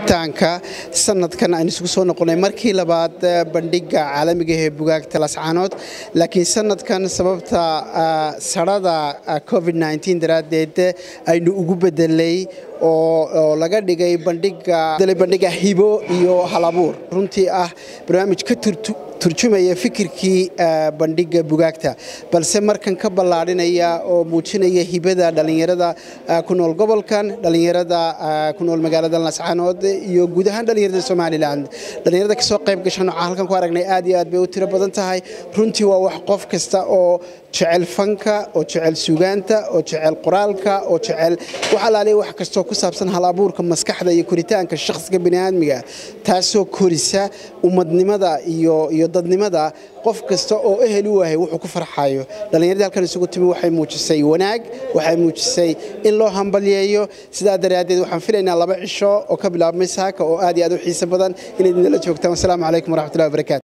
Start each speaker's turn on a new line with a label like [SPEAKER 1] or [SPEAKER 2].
[SPEAKER 1] furitaanka sanadkan aynu isugu soo noqonay markii labaad bandhiga caalamiga ee bugaagta lascaanood laakiin sanadkan sababta sarada covid daraaddeed aynu ugu bedelay oo laga dhigay bandhiga hibo iyo halabuur runtii ah barnaamij ka turjumaya fikirkii bandhiga bugaagta balse markan ka ballaadhinaya oo muujinaya hibada dhallinyarada ku nool gobolkan dhallinyarada ku nool magaalada lascaanood iyo guud ahaan dhallinyarada somalilan dhallinyarada kasoo qayb gashan waxaan halkan ku aragnay aad iyo aad bay u tiro badan tahay runtii waa wax qof kasta oo jecel fanka oo jecel sugaanta oo jecel qoraalka oo jecel wax alaaliya wax kastoo ku saabsan hal abuurka maskaxda iyo koritaanka shakhsiga bini'aadmiga taasoo korisa ummadnimada iyo iyo dadnimada qof kasta oo ehel u ahay wuxuu ku farxayo dhallinyaradii halkan isugu timi waxay muujisay wanaag waxay muujisay in loo hambalyeeyo sidaa daraaddeed waxaan filaynaa laba cisho oo ka bilaabmay saaka oo aad iyo aad u xiiso badan inayd nala joogtaan wasalaamu calaykum waraxmatullahi wabarakaatu